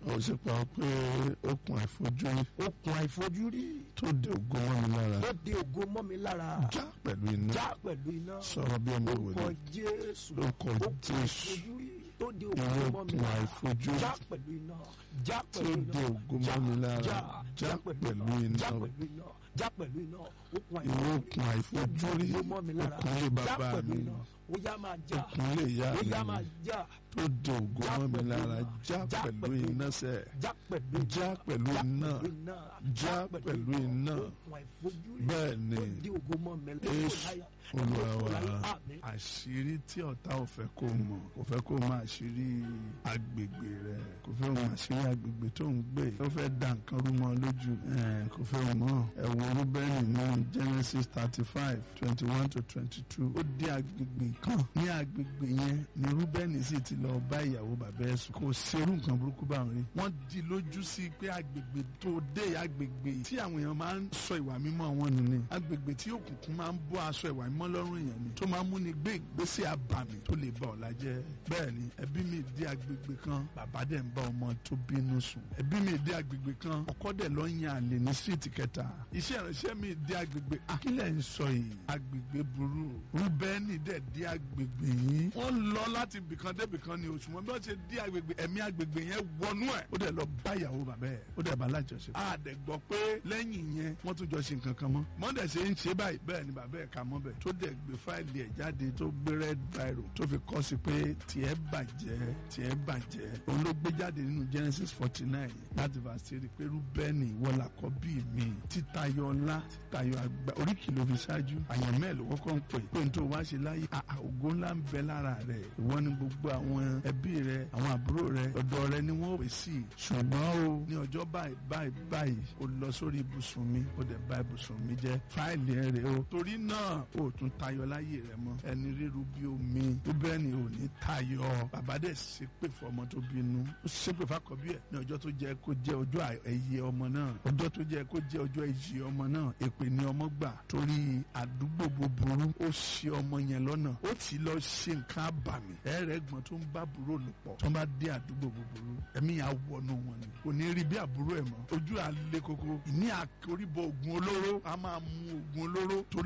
ó sì pa pé okùn àìfojúrí okùn àìfojúrí tó de ògo mọ́ mi lára ó de ògo mọ́ mi lára já pẹ̀lú iná já pẹ̀lú iná sọ̀rọ̀ bí ọmọ orúkọ ìwòye jésù lórúkọ okùn jésù àìfojúrí tó de ìwé ògo mọ́ mi okùn lára àìfojúrí já pẹ̀lú iná já tó pẹ̀lú de iná ògo mọ́ mi lára já pẹ̀lú iná já pẹ̀lú iná já pẹ̀lú iná okùn ìwé okùn àìfojúrí ògo mọ́ mi lára okùn lè já bàbá pẹ̀lú mi iná ó yá máa já okùn lè yá ó yá máa mi já tó de ògo mọ́ mi lára já pẹ̀lú iná sẹ́ já pẹ̀lú já pẹ̀lú iná iná já pẹ̀lú iná okùn àìfojúrí bẹ́ẹ̀ ni tó de ògo mọ́ mi Jésù lára Olúwa wa Àmín. àṣírí tí ọ̀tá ò fẹ́ kó mọ̀ kò fẹ́ kó mọ̀ àṣírí agbègbè rẹ̀ kò fẹ́ mọ̀ àṣírí agbègbè tó ń gbé ó fẹ́ dà nǹkan rú mọ́ lójú ẹ̀, kò fẹ́ mọ̀ ẹ̀wọ̀n Rúbẹ́nì ní Genesis thirty five twenty one to twenty two ó dé agbègbè kan ní agbègbè yẹn ni Rúbẹ́nì sì ti lọ bá ìyàwó bàbá ẹ̀ sùn kò serú nǹkan burúkú báwọn rí wọ́n di lójú sí pé agbègbè tó dé agbègbè tí àwọn èèyàn máa ń sọ ìwà mímọ́ wọn nù ni agbègbè tí òkùnkùn máa ń bọ́ aṣọ ìwà mímọ́ lọ́rùn èèyàn ni tó máa ń múni gbé ìgbésẹ̀ àbàmì tó lè ba ọ̀la jẹ́ bẹ́ẹ̀ ni ẹbí mi dé agbègbè kan bàbá dẹ̀ ń bá ọmọ tó bínú sùn ẹbí mi dé agbègbè kan ọkọ dẹ̀ lọ ń yan àlè ní síìtì kẹta iṣẹ́ ìránṣẹ́ mi dé agbègbè akílẹ̀ ń sọ yìí agbègbè burú rúbẹ́nì dẹ̀ dé agbègbè yìí wọ́n lọ láti bìkan dé bìkan ni oṣù mọ́ bí wọ́n ṣe dé agbègbè ẹ̀mí agbègbè yẹn wọnú ẹ̀ ó dẹ̀ lọ bá ìyàwó bàbá ẹ̀ ó dẹ̀ bá lájọṣe. a dẹ̀ gbọ́ pé lẹ́yìn yẹn wọ́n tún jọ ṣe nǹkan kan mọ́ mọ́dẹ̀ ṣe ń ṣe báyìí bẹ́ẹ̀ ni bàbá ẹ̀ kà mọ́ bẹ̀ tó dẹ̀ gbé fáìlì ẹ̀ jáde tó gbé red biro tó fi kọ́ sí pé tiẹ̀ bàjẹ́ tiẹ̀ bàjẹ́ òun ló gbé jáde nínú Genesis forty nine láti verse three pé Rúbẹ́nì ìwọ làkọ́bí mi títayọ ọlá títayọ àgbà oríkì ló fi ṣáájú àyànmẹ́ ló kọ́kọ́ ń pè pé n tó wá ṣe láyé àà ògo ńlá ń bẹ lára rẹ̀ ìwọ ni gbogbo àwọn ẹbí rẹ àwọn àbúrò rẹ ọ̀dọ̀ rẹ ni wọ́n pè sí ṣùgbọ́n o ní ọjọ́ báyìí báyìí báyìí o lọ sórí ibùsùn mi o dẹ̀ bà ibùsùn mi jẹ́ fáìlì ẹ rè o torí náà o tún tayọ láyé rẹ mọ́ ẹni ríru bí omi tó bẹ́ẹ̀ ni ò ní tayọ bàbá dẹ̀ ṣépè fọmọ tó bínú ó ṣépè fàkọ́bí ẹ̀ ní ọjọ́ tó jẹ́ kó jẹ́ ọjọ́ ẹ̀yẹ ọmọ náà ọjọ́ tó jẹ́ kó jẹ́ ọjọ́ ẹ̀yẹ ọmọ náà èpè ni ọmọ gbà torí àdúgbò búburú ó ṣe ọmọ yẹn lọ́nà ó ti lọ ṣe nǹkan àbàmì ẹ̀rẹ̀gbọ́n tó ń bá àbúrò lò pọ̀ tó ń bá dé àdúgbò búburú ẹ̀mí yà wọnú wọn ni kò ní rí bí àbúrò ẹ̀ mọ́ ojú àlè koko ìní àkóríbọ̀ oògùn olóró a máa mu oògùn olóró torí